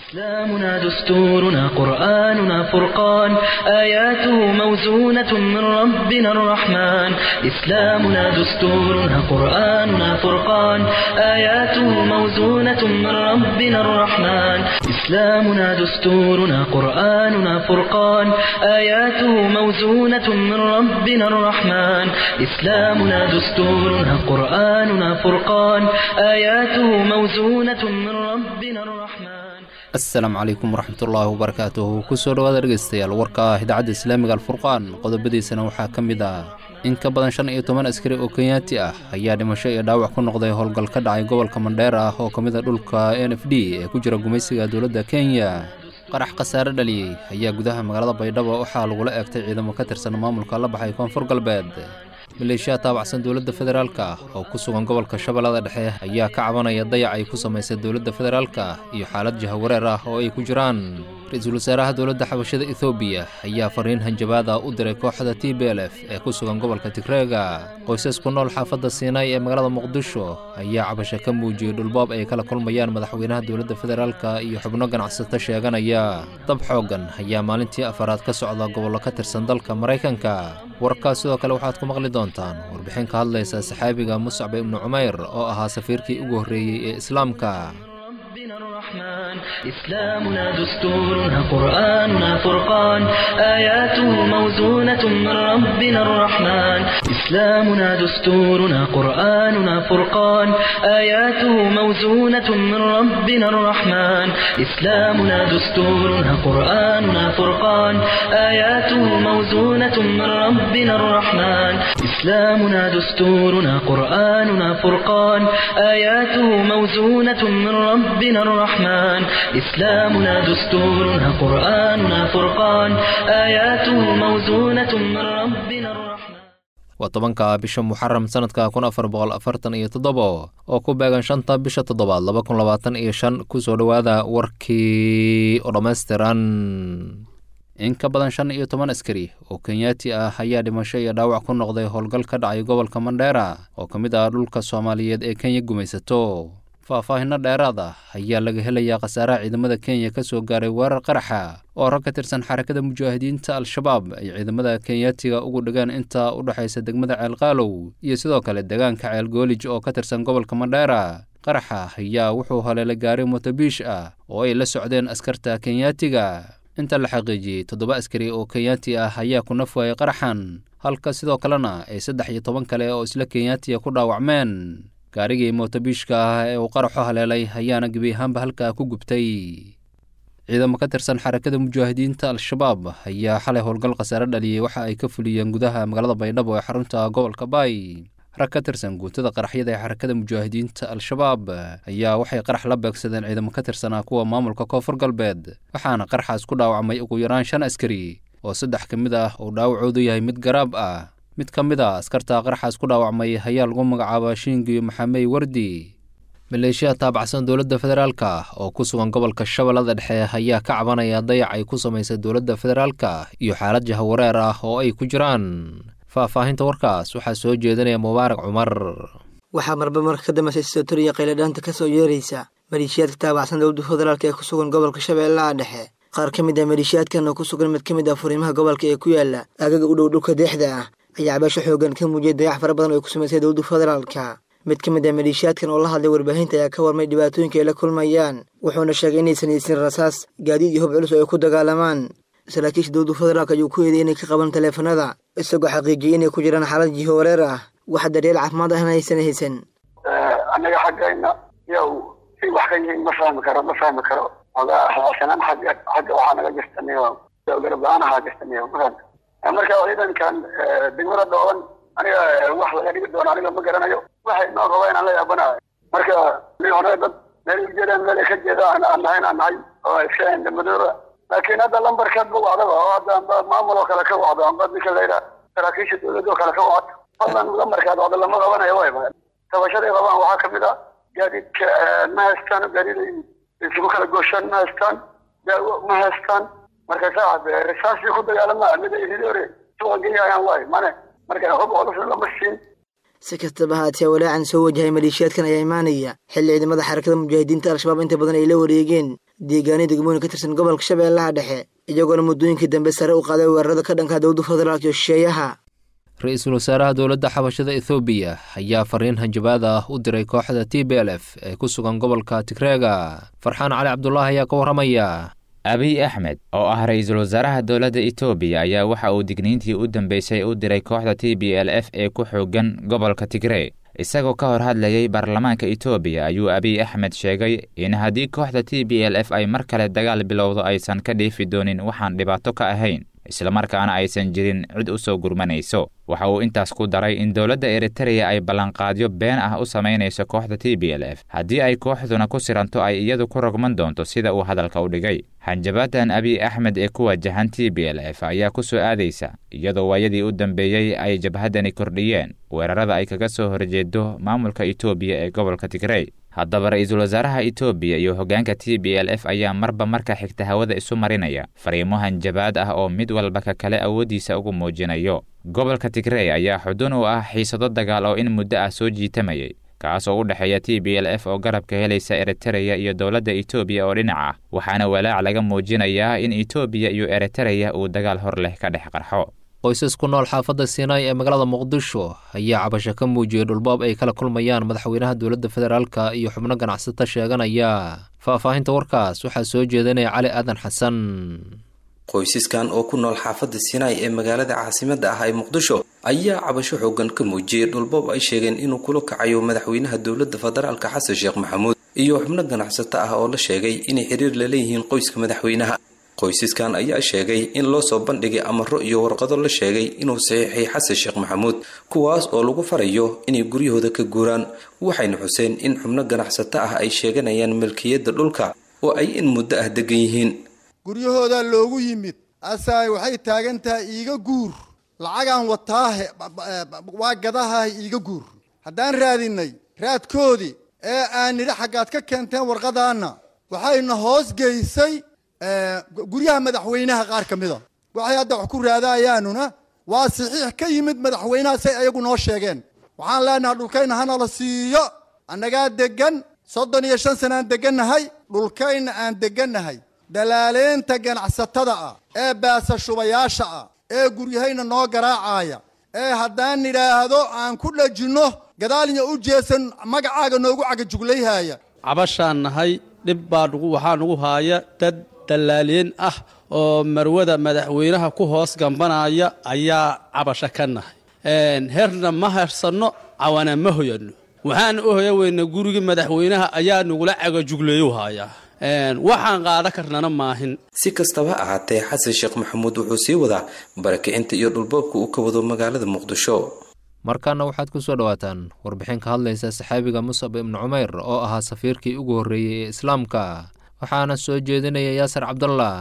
إسلامنا دستورنا قرآننا فرقان آياته موزونة من ربنا الرحمن إسلامنا دستورنا قرآننا فرقان آياته موزونة من ربنا الرحمن إسلامنا دستورنا قرآننا فرقان آياته موزونة من ربنا الرحمن إسلامنا دستورنا قرآننا فرقان آياته موزونة من ربنا الرحمن asalaamu calaykum waraxmatullaahi wabarakaatuhu kusoo dhowaada dhegeystayaal warka ah idaacadda islaamiga alfurqaan qodobadiisana waxaa ka mid ah in ka badan shan iyo toban askari oo kenyaati ah ayaa dhimasho iyo dhaawac ku noqday howlgal ka dhacay gobolka mandheer ah oo ka mid a dhulka n f d ee ku jira gumaysiga dowladda kenya qarax khasaare dhaliyey ayaa gudaha magaalada baydhabo waxaa lagula eegtay ciidamo ka tirsan maamulka la baxay koonfur galbeed maleeshiya taabacsan dowladda federaalka oo ku sugan gobolka shabeellada dhexe ayaa ka cabanaya dayac ay ku samaysay dowladda federaalka iyo xaalad jahawareer ah oo ay ku jiraan ra-iisul wasaaraha dowladda xabashada ethoobiya ayaa fariin hanjabaada u diray kooxda t b l f ee ku sugan gobolka tigreega qoysas ku nool xaafadda siinay ee magaalada muqdisho ayaa cabasho ka muujiyey dhulboob ay kala kulmayaan madaxweynaha dowladda federaalka iyo xubno ganacsato sheeganaya dab xooggan ayaa maalintii afaraad ka socda gobollo ka tirsan dalka maraykanka warkaas sidoo kale waxaad ku maqli doontaan warbixin ka hadlaysa saxaabiga muscab ibnu cumayr oo ahaa safiirkii ugu horreeyey ee islaamka ربنا الرحمن إسلامنا دستورنا قرآننا فرقان آياته موزونة من ربنا الرحمن إسلامنا دستورنا قرآننا فرقان آياته موزونة من ربنا الرحمن إسلامنا دستورنا قرآننا فرقان آياته موزونة من ربنا الرحمن إسلامنا دستورنا قرآننا فرقان آياته موزونة من ربنا الرحمن إسلامنا دستورنا قرآننا فرقان آياته موزونة من ربنا الرحمن waa tobanka bisha muxaram sanadka kun afar boqol afartan iyo toddobo oo ku beegan shanta bisha toddobaad laba kun labaatan iyo shan kusoo dhowaada warkii oo dhammaystiran in ka badan shan iyo toban askari oo kenyaati ah ayaa dhimasho iyo dhaawac ku noqday howlgal ka dhacay gobolka mandheera oo ka mid ah dhulka soomaaliyeed ee kenya gumaysato faahfaahinno dheeraad ah ayaa laga helayaa khasaaraha ciidamada kenya ka soo gaaray weerar qaraxa oo rag ka tirsan xarakada mujaahidiinta al-shabaab ay ciidamada kenyaatiga ugu dhigeen inta u dhexaysa degmada ceelqaalow iyo sidoo kale deegaanka ceelgoolij oo ka tirsan gobolka mandheera qaraxa ayaa wuxuu haleelay gaari motobiish ah oo ay la socdeen askarta kenyaatiga inta la xaqiijiyey toddoba askari oo kenyaati ah ayaa ku naf waayay qaraxan halka sidoo kalena ay saddex iyo toban kale oo isla kenyaatiga ku dhaawacmeen gaarigii mootobiishka ah ee uu qaraxu haleelay ayaana gebi ahaanba halkaa ku gubtay ciidamo ka tirsan xarakada mujaahidiinta al-shabaab ayaa xalay howlgal khasaare dhaliyey waxa ay ka fuliyeen gudaha magaalada baydhabo ee xarunta gobolka baay rag ka tirsan guutada qaraxyada ee xarakada mujaahidiinta al-shabaab ayaa waxay qarax la beegsadeen ciidamo ka tirsanaa kuwa maamulka koonfur galbeed waxaana qaraxaas ku dhaawacmay ugu yaraan shan askari oo saddex ka mid ah uu dhaawacoodu yahay mid garaab ah mid ka mid a askarta qaraxaas ku dhaawacmay ayaa lagu magacaabaa shiingiyo maxamey wardi maleeshiya taabacsan dowladda federaalka oo ku sugan gobolka shabeellada dhexe ayaa ka cabanaya dayac ay ku samaysay dowladda federaalka iyo xaalad jahawareer ah oo ay ku jiraan faahfaahinta warkaas waxaa soo jeedinaya mubaarak cumar waxaa marba marka ka dambeysay sotoriya qayladhaanta ka soo yeeraysa maleeshiyaadka taabacsan dowladda federaalk ee ku sugan gobolka shabeellaha dhexe qaar ka mid ah maleeshiyaadkan oo ku sugan mid ka mid ah furiimaha gobolka ee ku yaala agaga u dhow dhulka deexda ah ayaa cabaasho xoogan ka muujiyay dayax fara badan oo ay ku samaysay dowladda federaalka mid ka mid ah maleeshiyaadkan oo la hadlay warbaahinta ayaa ka warmay dhibaatooyinka ay la kulmayaan wuxuuna sheegay inaysan haysin rasaas gaadiid iyo hub culus oo ay ku dagaalamaan saraakiisha dowladda federaalk ayuu ku eeday inay ka qaban taleefanada isagoo xaqiijiyay inay ku jiraan xaalad jiho wareer ah wax daryeel caafimaad ahna aysan haysan annaga xaggayna yow si wax ka yihiin ma fahmi karo ma fahmi karo ogasanaan xagga xagga waxaa naga jirtaniyo garab la-aan ahaa jirtaniyo ma fahmi marka ciidankan degmada dhooban aniga wax laga dhigi doono aniga ma garanayo waxay noo raba inaan la yaabanayo marka mi hore dad meel ujeedaan meel ka jeeda aan nahayn aan nahay oo iska madooba laakiin hadda lambarkaad ma wacdaba oo hadda amba maamul oo kale ka wacdo amba ninka la yidhaha saraakiisha dowladda oo kale ka wacdo fadlan lambarkaad wacdo lama qabanayo way tabashaday qabaan waxaa kamid ah gaadiidka ma haystaan gaadiid isugu kala gooshaan ma haystaan daawo ma haystaan marka saacad risaasii ku dagaalama mid ay hore suuqa geeyayaan waay mane marka hub culus lama siin si kastaba haatee walaacan soo wajahay maleeshiyaadkan ayaa imaanaya xilli ciidamada xarakada mujaahidiinta al-shabaab inta badan ay la wareegeen deegaanyo degmooyin ka tirsan gobolka shabeellaha dhexe iyagoona muddooyinkii dambe sare u qaaday weerarada ka dhanka dowladda federaalk iyo shisheeyaha ra-iisul wasaaraha dowladda xabashada ethoobiya ayaa fariin hanjabaad ah u diray kooxda t b l f ee ku sugan gobolka tigreega farxaan cali cabdulaahi ayaa ka warramaya abiy axmed oo ah ra-iisul wasaaraha dowladda etoobiya ayaa waxa uu digniintii u dambeysay u diray kooxda t b l f ee ku xoogan gobolka tigree isagoo ka hor hadlayay baarlamaanka etoobiya ayuu abiy axmed sheegay in haddii kooxda t b l f ay mar kale dagaal bilowdo aysan ka dheefi doonin waxaan dhibaato ka ahayn islamarkaana aysan jirin cid u soo gurmanayso waxa uu intaas ku daray in dowladda eritereya ay ballanqaadyo been ah u samaynayso kooxda t b l f haddii ay kooxduna ku siranto ay iyadu ku rogman doonto sida uu hadalka u dhigay hanjabaadan abiy axmed ee ku wajahan t b l f ayaa ku soo aadaysa iyadoo waayadii u dambeeyey ay jabhaddani kordhiyeen weerarada ay kaga soo horjeedo maamulka etoobiya ee gobolka tigrey haddaba ra-iisul wasaaraha etoobiya iyo hoggaanka t b l f ayaa marba marka xigta hawada isu marinaya fariimo hanjabaad ah oo mid walba ka kale awooddiisa ugu muujinayo gobolka tigrey ayaa xudun u ah xiisado dagaal oo in muddo ah soo jiitamayay kaas oo u dhexeeya t b l f oo garabka helaysa eritereya iyo dowladda etoobiya oo dhinac ah waxaana walaac laga muujinayaa in etoobiya iyo eritereya uu dagaal hor leh ka dhex qarxo qoysas ku nool xaafadda siinaai ee magaalada muqdisho ayaa cabasho ka muujiyey dhulboob ay kala kulmayaan madaxweynaha dowladda federaalka iyo xubno ganacsata sheeganaya faahfaahinta warkaas waxaa soo jeedinaya cali aadan xasan qoysaskan oo ku nool xaafadda siinaai ee magaalada caasimadda ah ee muqdisho ayaa cabasho xoogan ka muujiyey dhulboob ay sheegeen inuu kula kacayo madaxweynaha dowladda federaalka xasan sheekh maxamuud iyo xubno ganacsato ah oo la sheegay inay xiriir la leeyihiin qoyska madaxweynaha qoysaskan ayaa sheegay in loo soo bandhigay amaro iyo warqado la sheegay inuu saxiixay xasan sheekh maxamuud kuwaas oo lagu farayo inay guryahooda ka guuraan waxayna xuseen in xubno ganacsato ah ay sheeganayaan milkiyadda dhulka oo ay in muddo ah degan yihiin guryahoodaa loogu yimid asaay waxay taagan tahay iiga guur lacagaan wataahe waa gadaha iiga guur haddaan raadinay raadkoodii ee aan nidhi xaggaad ka keenteen warqadaanna waxayna hoos geysay guryaha madaxweynaha qaar ka mida waxay hadda wax ku raadayaanuna waa saxiix ka yimid madaxweynaha say ayagu noo sheegeen waxaan leenahay dhulkayna hanala siiyo annagaa degan soddon iyo shan sanaan degannahay dhulkayna aan degannahay dalaaleynta ganacsatada ah ee baasashubayaasha ah ee guryahayna noo garaacaya ee haddaan nidhaahdo aan ku dhajinno gadaalnya u jeesan magacaaga noogu cagajuglayhaya cabashaan nahay dhib baa waxaa nugu haaya dad dallaaliyeen ah oo marwada madaxweynaha ku hoos gambanaya ayaa cabasho ka nahay herna ma hersanno cawana ma hoyanno waxaan u hoya weyna gurigii madaxweynaha ayaa nagula cagajugleeyu hayaa waxaan qaada karnana maahin si kastaba ahaatee xasan sheekh maxamuud wuxuu sii wadaa barakicinta iyo dhulboobka uu ka wado magaalada muqdisho markaana waxaad ku soo dhowaataan warbixin ka hadlaysa saxaabiga musab ibnu cumeyr oo ahaa safiirkii ugu horreeyey ee islaamka waxaana soo jeedinaya yaasir cabdallah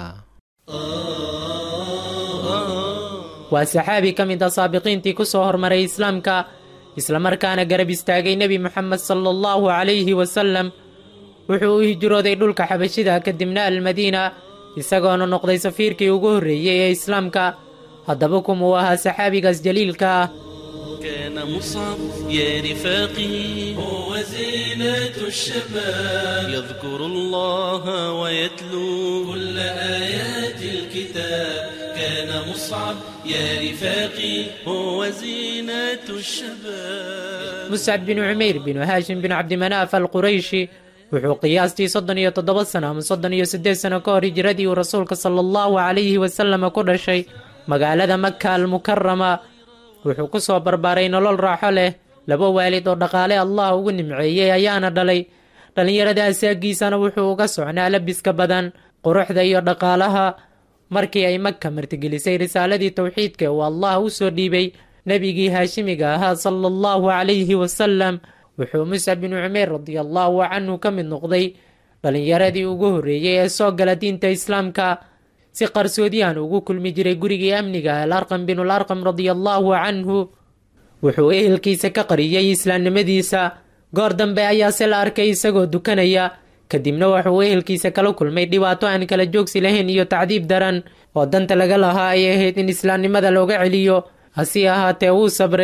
waa saxaabi ka mid a saabiqiintii ku soo hormaray islaamka islamarkaana garab istaagay nebi moxamed sala allahu calayhi wasalam wuxuu u hijrooday dhulka xabashida kadibna almadiina isagoona noqday safiirkii ugu horreeyey ee islaamka haddaba kumuu ahaa saxaabigaas jaliilka ah كان مصعب يا رفاقي هو زينة الشباب يذكر الله ويتلو كل آيات الكتاب كان مصعب يا رفاقي هو زينة الشباب muscab binu cumayr binu haashim binu cabdimanaaf alqurayshi wuxuu qiyaastii soddon iyo toddoba sano ama soddon iyo siddeed sano ka hor hijiradii uu rasuulka sala allahu calayhi wasalama ku dhashay magaalada maka almukarama wuxuu ku soo barbaaray nolol raaxo leh laba waalid oo dhaqaale allah ugu nimceeyey ayaana dhalay dhallinyarada asaagiisana wuxuu uga socnaa labiska badan quruxda iyo dhaqaalaha markii ay maka martigelisay risaaladii towxiidka uu allah u soo dhiibay nebigii haashimiga ahaa sala allahu calayhi wasalam wuxuu muscab binu cumayr radiallahu canhu ka mid noqday dhallinyaradii ugu horreeyey ee soo gala diinta islaamka si qarsoodiyahan ugu kulmi jiray gurigii amniga alarqam binul arqam radiallahu canhu wuxuu ehelkiisa ka qariyey islaamnimadiisa goor dambe ayaase la arkay isagoo dukanaya kadibna wuxuu ehelkiisa kala kulmay dhibaato aan kala joogsi lahayn iyo tacdiib daran oo danta laga lahaa ay ahayd in islaamnimada looga celiyo hase ahaatee wuu sabray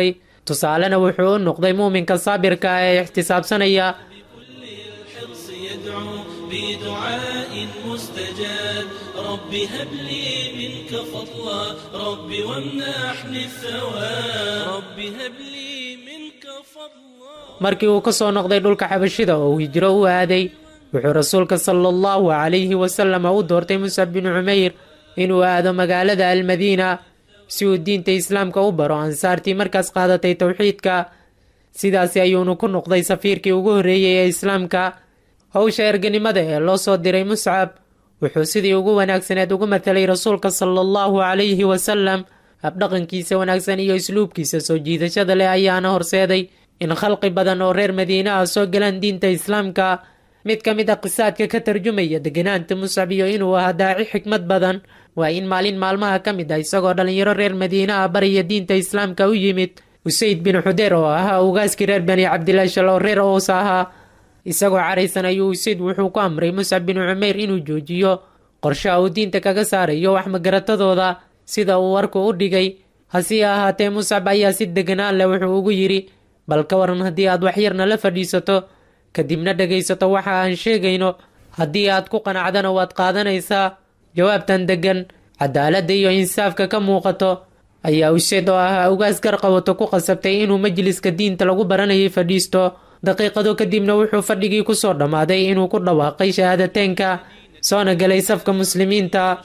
tusaalena wuxuu u noqday muuminka saabirka ah ee ixtisaabsanaya الحرص يدعو بدعاء مستجاب رب هب لي منك فضلا رب وامنحني الثواب رب هب لي منك فضلا markii uu ka soo noqday dhulka xabashida oo uu hijro u aaday wuxuu rasuulka sala allahu calayhi wasallam u doortay musab bin cumeyr inuu aado magaalada almadiina si uu diinta islaamka u baro ansaartii markaas qaadatay towxiidka sidaasi ayuunu ku noqday safiirkii ugu horreeyey ee islaamka howsha erganimada ee loo soo diray muscab wuxuu sidii ugu wanaagsaneed ugu matalay rasuulka sala allahu calayhi wasalam habdhaqankiisa wanaagsan iyo isluubkiisa soo jiidashada leh ayaana horseeday in khalqi badan oo reer madiine ah soo galaan diinta islaamka mid ka mid a qisaadka ka tarjumaya deganaanta muscab iyo inuu ahaa daaci xikmad badan waa in maalin maalmaha ka mid ah isagoo dhallinyaro reer madiine ah baraya diinta islaamka u yimid usayd bin xudeer oo ahaa ugaaskii reer bani cabdilaashal oo reer ows ahaa isagoo caraysan ayuu usayd wuxuu ku amray muscab bin cumeyr inuu joojiyo qorshaha uu diinta kaga saarayo wax magaratadooda sida uu warku u dhigay hase ahaatee muscab ayaa si deganaan leh wuxuu ugu yidhi bal ka waran haddii aad waxyarna la fadhiisato kadibna dhegaysato waxa aan sheegayno haddii aad ku qanacdana waad qaadanaysaa jawaabtan deggan cadaaladda iyo insaafka ka muuqato ayaa useed oo ahaa ugaas garqawato ku qasabtay inuu majliska diinta lagu baranayay fadhiisto daqiiqado kadibna wuxuu fadhigii ku soo dhammaaday inuu ku dhawaaqay shahaadateynka soona galay safka muslimiinta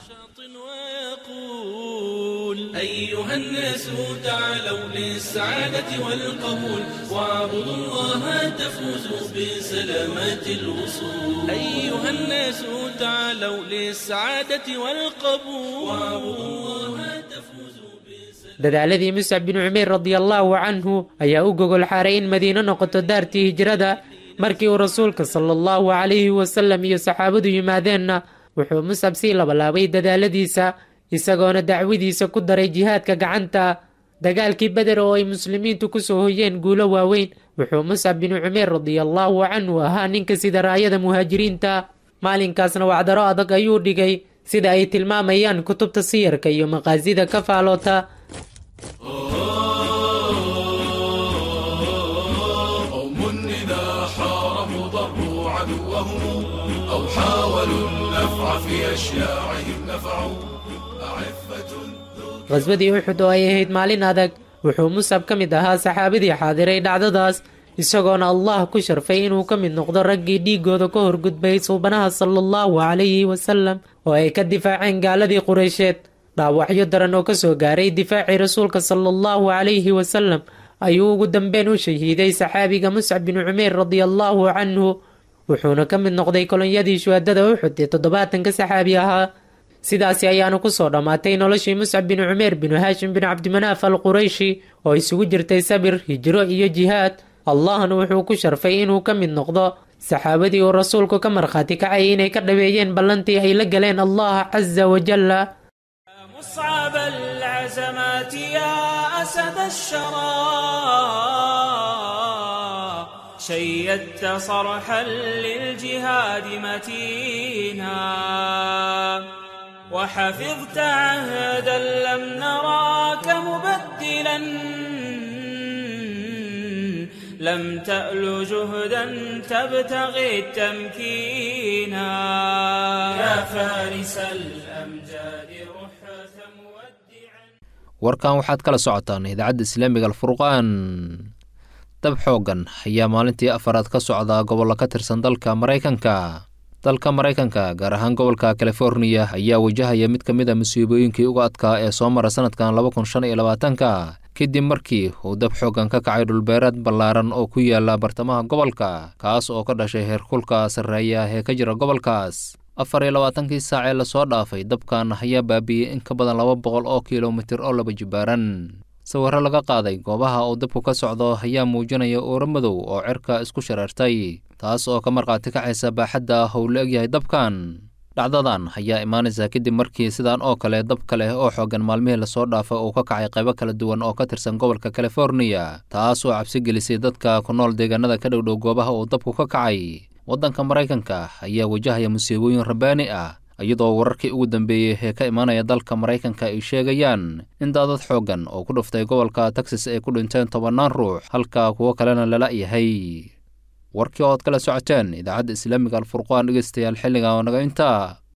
ويقول أيها الناس تعالوا للسعادة والقبول واعبدوا الله تفوزوا بسلامات الوصول أيها الناس تعالوا للسعادة والقبول واعبدوا الله تفوزوا dadaaladii muscab bin cumeyr radiallaahu canhu ayaa u gogol xaaray in madiino noqoto daartii hijrada markii uu rasuulka sala allahu calayhi wasalam iyo saxaabadu yimaadeenna wuxuu muscab sii labalaabay dadaaladiisa isagoona dacwadiisa ku daray jihaadka gacanta dagaalkii beder oo ay muslimiintu kusoo hoyeen guulo waaweyn wuxuu muscab bin cumeyr radiallaahu canhu ahaa ninka sida raayada muhaajiriinta maalinkaasna wacdaro adag ayuu dhigay sida ay tilmaamayaan kutubta siyarka iyo maqaasida ka faaloota قوم إذا حاربوا ضروا عدوهم أو حاولوا النفع في أشياعهم نفعوا أعفة qhaswadii uxud oo ay ahayd maalin adag wuxuu musab ka mid ahaa saxaabadii xaadiray dhacdadaas isagoona allah ku sharfay inuu ka mid noqdo raggii dhiigooda ka horgudbay suubanaha sala allahu calayhi wasalam oo ay ka difaaceen gaaladii qureysheed dhaawacyo daran oo kasoo gaaray difaacii rasuulka sala allahu calayhi wasalam ayuu ugu dambeyn u shahiiday saxaabiga muscab bin cumeyr radiallaahu canhu wuxuuna ka mid noqday kolonyadii shuhadada uxud ee toddobaatanka saxaabi ahaa sidaasi ayaanu kusoo dhammaatay noloshii muscab bin cumeer binu haashim bin cabdimanaaf al qurayshi oo isugu jirtay sabir hijro iyo jihaad allahna wuxuu ku sharfay inuu ka mid noqdo saxaabadii uu rasuulku ka markhaati kacayay inay ka dhaweeyeen ballantii ay la galeen allah casa wajalla مصعب العزمات يا أسد الشرى شيدت صرحا للجهاد متينا وحفظت عهدا لم نراك مبدلا لم تأل جهدا تبتغي التمكينا يا فارس الأمجاد رحة مودعا warkan waxaad kala socotaan idaacadda islaamiga alfurqaan dab xooggan ayaa maalintii afaraad ka socda gobollo ka tirsan dalka maraykanka dalka maraykanka gaar ahaan gobolka californiya ayaa wajahaya mid ka mid a musiibooyinkii uga adkaa ee soo mara sanadkan laba kun shan iyo labaatanka kadib markii uu dab xooggan ka kacay dhulbeereed ballaaran oo ku yaala bartamaha gobolka kaas oo ka dhashay heerkulka sarreeya ee ka jira gobolkaas afar iyo labaatankii saac ee lasoo dhaafay dabkan ayaa baabi'iyey in ka badan laba boqol oo kilomitir oo laba jibaaran sawirro laga qaaday goobaha uu dabku ka socdo ayaa muujinaya uuro madow oo cirka isku shareertay taas oo ka markhaati kacaysa baaxadda how la egyahay dabkan dhacdadan ayaa imaanaysa kadib markii sidaan oo kale dab kale oo xooggan maalmihii lasoo dhaafay uu ka kacay qaybo kala duwan oo ka tirsan gobolka californiya taas oo cabsi gelisay dadka ku nool deegaanada ka dhowdhow goobaha uu dabku ka kacay waddanka maraykanka ayaa wajahaya musiibooyin rabbaani ah iyadoo wararkii ugu dambeeyey ee ka imaanaya dalka maraykanka ay sheegayaan in daadad xooggan oo ku dhuftay gobolka texas ay ku dhinteen tobannaan ruux halka kuwo kalena lala yahay warkii ood kala socoteen idaacadda islaamiga alfurqaan dhegeystayaal xilliga oo naga intaa